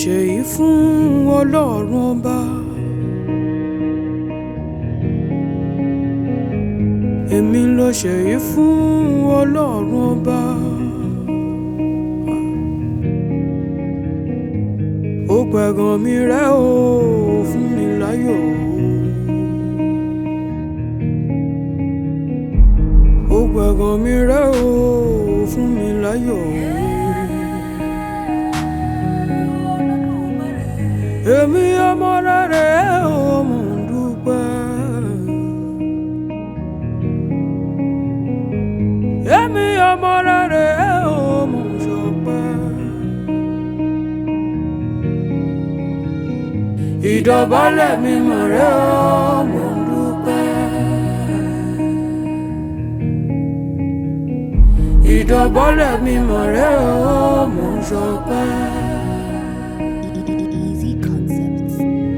ṣèyí fún ọlọ́run ọba. èmi ló ṣèyí fún ọlọ́run ọba. ó pẹ̀gàn mi rẹ́ o fún mi láyọ̀. ó pẹ̀gàn mi rẹ́ o fún mi láyọ̀. èmi ọmọ rẹ̀ o mò ń dúpẹ́. èmi ọmọ rẹ̀ o mò ń ṣọpẹ́. ìdọ̀bálẹ̀ mi mọ̀ rẹ̀ o mò ń dúpẹ́. ìdọ̀bálẹ̀ mi mọ̀ rẹ̀ o mò ń ṣọpẹ́. Easy concepts.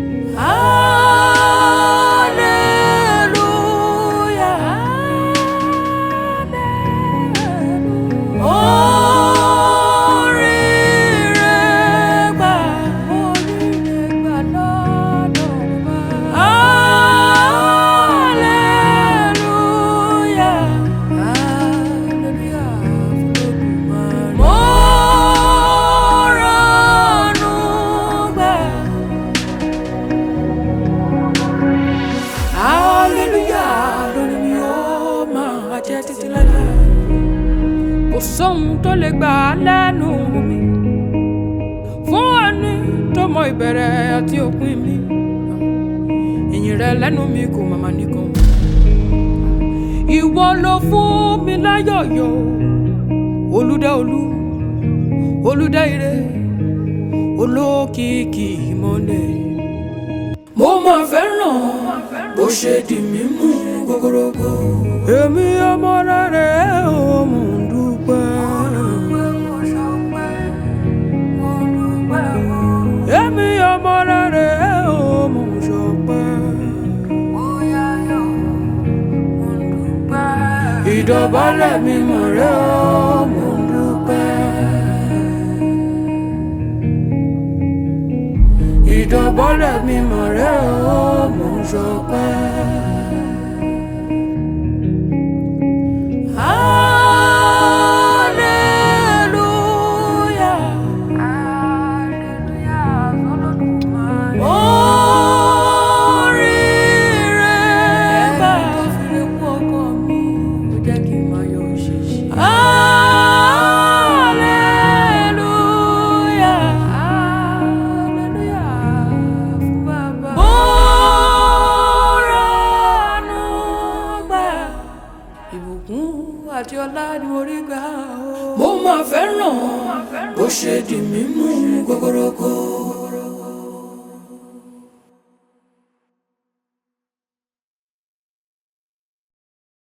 Hallelujah, lórí mi ó máa jẹ́ títí láéláé. Kò sóhun tó lè gbà á lẹ́nu mi. Fún ẹni tó mọ ìbẹ̀rẹ̀ àti òpin mi. Ìyìn rẹ lẹ́nu mi kò màmá nìkan. Ìwọ ló fún mi láyọ̀yọ̀. Olúdá olú, olúdá ire, olókìkí ìmọ̀lẹ̀ mo máa fẹ́ràn bó ṣe di mí mú gogorogo. èmi ọmọ rẹ̀ ò mò ń dúpẹ́. èmi ọmọ rẹ̀ ò mò ń ṣọpẹ́. ìdọ̀bálẹ̀ mi mọ̀ rẹ̀ ò mò ń dúpẹ́. ìdọ̀bọ́lẹ̀ mi mọ̀ rẹ́ o mò ń ṣọpẹ́. Hallelujah. Oríire bá fi kú ọkọ mi, ó jẹ́ kí n máa yọ òṣìṣẹ́. Hallelujah. Hallelujah fún bàbá. Bóránù gbà. Ìbùkún àti ọlá ni mo rí gbà o. Mo máa fẹ́ràn bó ṣe di mímú gogorogo.